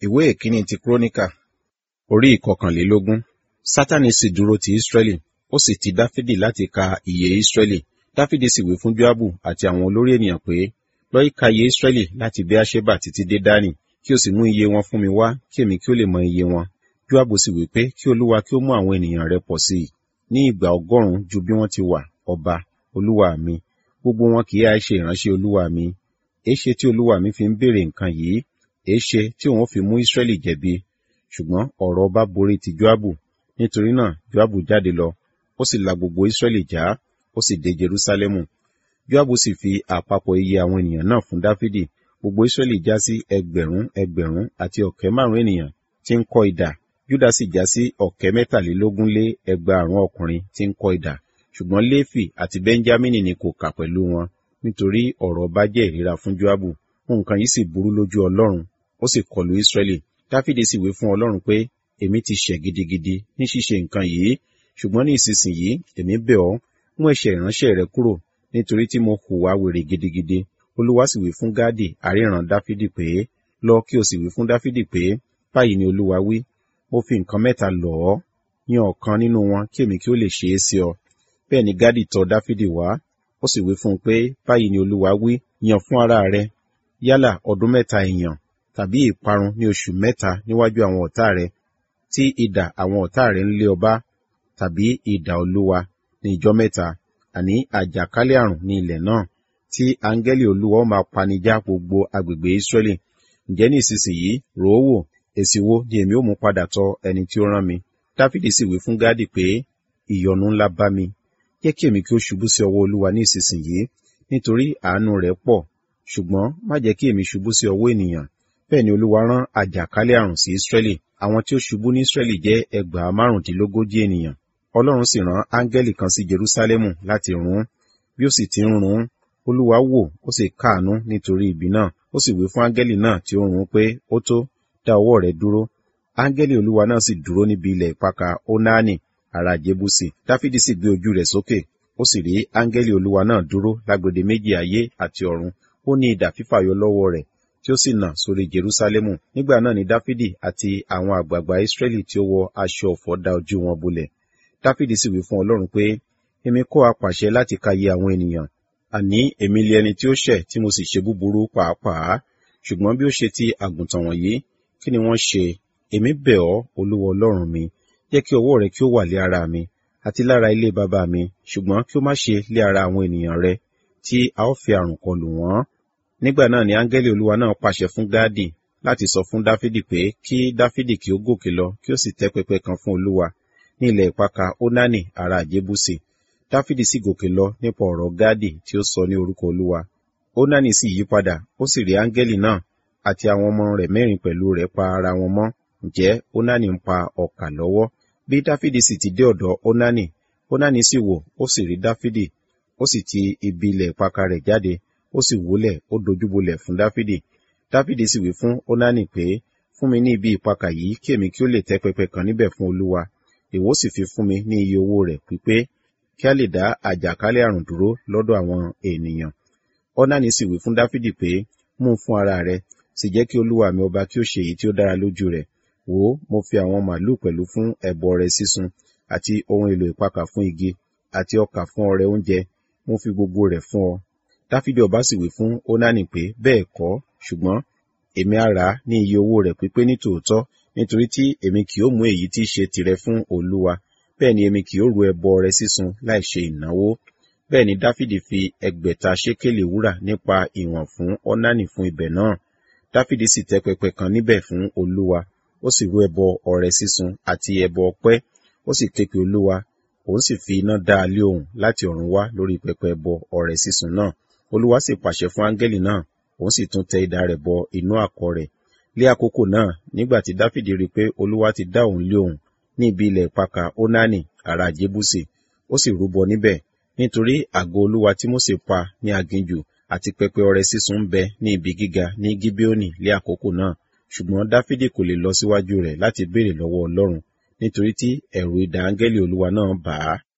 ìwé ìkíní ti kúrónìkà orí ìkọkànlélógún sátánì sì dúró ti ísírẹ́lì ó sì ti dáfídì láti ka iye ísírẹ́lì dáfídì sì wí fún joabu àti àwọn olórí ènìyàn pé lọ ka iye ísírẹ́lì láti beersheba títí dé dánì kí o sì mú iye wọn fún mi wá kí èmi kí ó lè mọ iye wọn joabu sì wí pé kí olúwa kí ó mú àwọn ènìyàn rẹ̀ pọ̀ sí i ní ìgbà ọgọ́rùn-ún ju bí wọ́n ti wà ọba olúwa mi gbogbo wọn kì í á ṣe ìránṣẹ́ olúwa mi èéṣe tí olúwa mi fi ń béèrè nǹkan yìí èéṣe tí òun fi mú ísírẹ́lì jẹ̀bi ṣùgbọ́n ọ̀rọ̀ ọba borí ti joabu nítorí náà joabu jáde lọ ó sì la gbogbo ísírẹ́lì já ó sì dé jerúsálẹ́mù joabu sì fi àpapọ̀ iye àwọn ènìyàn náà fún dáfídì gbogbo ísírẹ́lì já sí ẹgbẹ̀rún ẹgbẹ̀rún àti ọ̀kẹ́ márùn ènìyàn tí ń kọ́ idà júdà sì já sí ọ̀kẹ́ mẹ́tàlélógún lé ẹgbàárún ọkùnrin tí ń kọ́ idà ṣùgbọ́n léfì àti bẹ́ńjámínì ni kò kà pẹ̀lú wọn nítorí ọ̀rọ̀ ọba jẹ́ ìríra fún joabu nǹkan yìí sì burú lójú ọlọ́run ó sì kọlu ísírẹ́lì dáfídì sì wí fún ọlọ́run pé èmi ti ṣẹ̀ gidigidi ní ṣíṣe nǹkan yìí ṣùgbọ́n ní ìsinsìnyí èmi bẹ̀ ọ́ mú ẹ̀ṣẹ̀ ìránṣẹ́ rẹ kúrò nítorí tí mo hùwà wèrè gidigidi olúwa sì wí fún gáàdì àríran dáfídì pé lọ kí o sì wí fún dáfídì pé báyìí ni olúwa wí mo fi nǹkan mẹ́ta lọ̀ ọ́ yan ọ̀kan nínú wọn kí èmi kí ó lè ṣe é sí ọ bẹ́ẹ̀ ni gáàdì tọ̀ dáfídì wá ó sì wí fún un pé báyìí ni olúwa wí yan fún ara rẹ yálà ọdún mẹ́ta èèyàn tàbí ìparun ní oṣù mẹ́ta níwájú àwọn ọ̀tá rẹ tí idà àwọn ọ̀tá rẹ ń lé ọba tàbí idà olúwa ní ìjọ́ mẹ́ta àní àjàkálẹ̀ àrùn ní ilẹ̀ náà tí áńgẹ́lì olúwa ó máa panijá gbogbo agbègbè Ísírẹ́lì ǹjẹ́ ní ìsinsìnyí rò ó wò èsì wo ni èmi ó mú padà tọ̀ ẹni tí ó rán mi dáfídì sì wí fún gádì pé ìyọnu ńlá bá mi jẹ́ kí èmi kí ó ṣubú sí ọwọ́ olúwa ní ìsinsìnyí nítorí àánú rẹ̀ pọ̀ ṣùgbọ́n má jẹ́ kí èmi ṣubú sí ọwọ́ ènìyàn bẹ́ẹ̀ ni olúwa rán àjàkálẹ̀ àrùn sí Ísírẹ́lì àwọn tí ó ṣubú ní Ísírẹ́lì jẹ́ ẹgbàá márùndínlógójì ènìyàn ọlọ́run sì rán áńgẹ́lì kan sí Jerúsálẹ́mù láti run bí ó sì ti ń run olúwa wò ó sì káàánú nítorí ibi náà ó sì wí fún áńgẹ́lì náà tí ó run pé ó tó dá ọwọ́ rẹ̀ dúró áńgẹ́lì olúwa náà sì dúró níbi ilẹ̀ ìpakà Ónáánì ará Jébúsì dáfídì sì gbé ojú rẹ̀ sókè ó sì rí áńgẹ́lì olúwa náà dúró lágbede méjì ayé àti ọ̀run ó ní idà fífàyọ lọ́wọ́ rẹ̀ tí ó sì nà sórí Jerúsálẹ́mù nígbà náà ni dáfídì àti àwọn àgbààgbà Ísírẹ́lì tí ó wọ aṣọ ọ̀fọ̀ dá ojú wọn bolẹ̀ dáfídì sì wí fún ọlọ́run pé èmi kọ́ apàṣẹ láti ka iye àwọn ènìyàn àní èmi lé ẹni tí ó ṣẹ̀ tí mo sì ṣe búburú pàápàá ṣùgbọ́n bí ó ṣe ti àgùntàn wọ̀nyí kí ni wọ́n ṣe èmi bẹ̀ ọ́ olúwa ọlọ́run mi jẹ́ kí ọwọ́ rẹ kí ó wà lé ara mi àti lára ilé bàbá mi ṣùgbọ́n kí ó má ṣe lé ara àwọn ènìyàn rẹ tí a ó fi àrùn kọlù wọ́n nígbà náà ni áńgẹ́lì olúwa náà pàṣẹ fún gáàdì láti sọ fún dáfídì pé kí dáfídì kí ó gòkè lọ kí ó sì tẹ́ pẹpẹ kan fún olúwa ní ilẹ̀ ìpakà Ónánì ará Jébúsì dáfídì sì gòkè lọ nípa ọ̀rọ̀ gáàdì tí ó sọ ní orúkọ olúwa Ónánì sì yí padà ó sì rí áńgẹ́lì náà àti àwọn ọmọ rẹ̀ mẹ́rin pẹ̀lú rẹ̀ pa ara wọn mọ́ ǹjẹ́ Ónánì ń pa ọkà lọ́wọ́ bí dáfídì sì ti dé ọ̀dọ̀ Ónánì Ónánì sì wò ó sì rí dáfídì ó sì ti ibi ilẹ̀ ìpakà rẹ̀ jáde ó sì wólẹ̀ ó dojúbolẹ̀ fún dáfídì dáfídì sì wí fún Ónánì pé fún mi ní ibi ìpakà yìí kí èmi kí ó lè tẹ́ pẹpẹ kan níbẹ̀ fún olúwa ìwọ sì fi fún mi ní iye owó rẹ̀ pípé kí a lè dá àjàkálẹ̀ àrùn dúró lọ́dọ̀ àwọn ènìyàn Ónánì sì wí fún dáfídì pé mú un fún ara rẹ sì jẹ́ kí olúwa mi ọba kí ó ṣe èyí tí ó dára lójú rẹ̀ wò ó mo fi àwọn màlúù pẹ̀lú fún ẹbọ ọrẹ sísun àti ohun èlò ìpakà fún igi àti ọkà fún ọrẹ oúnjẹ mo fi gbogbo rẹ̀ fún ọ dáfídì ọba sì wí fún Ónánì pé bẹ́ẹ̀ kọ́ ṣùgbọ́n èmi á rà á ní iye owó rẹ̀ pípé ní tòótọ́ nítorí tí èmi kì ó mú èyí tí í ṣe tìrẹ fún olúwa bẹ́ẹ̀ ni èmi kì ó ru ẹbọ ọrẹ sísun láì ṣe ìnáwó bẹ́ẹ̀ ni dáfídì fi ẹgbẹ̀ta ṣékélì wúrà nípa ìwọ̀n fún Ónánì fún ibẹ̀ náà dáfídì sì tẹ́ pẹpẹ kan níbẹ̀ fún olúwa ó sì rú ẹbọ ọrẹ sísun àti ẹbọ ọpẹ́ ó sì ké pe olúwa òun sì fi iná dá a lé ohùn láti ọ̀run wá lórí pẹpẹ ẹbọ ọrẹ sísun náà olúwa sì pàṣẹ fún áńgẹ́lì náà òun sì tún tẹ idà rẹ̀ bọ inú àkọ̀ rẹ̀ lé àkókò náà nígbà tí dáfídì rí i pé olúwa ti dá òun lé òun ní ibi ilẹ̀ ìpakà Ónánì ará Jébúsì ó sì rúbọ níbẹ̀ nítorí àgọ́ olúwa tí Mósè pa ní aginjù àti pẹpẹ ọrẹ sísun ń bẹ ní ibi gíga ní Gíbíónì lé àkókò náà ṣùgbọ́n dáfídì kò lè lọ síwájú rẹ̀ láti béèrè lọ́wọ́ ọlọ́run nítorí tí ẹ̀rù idà áńgẹ́lì olúwa náà bà á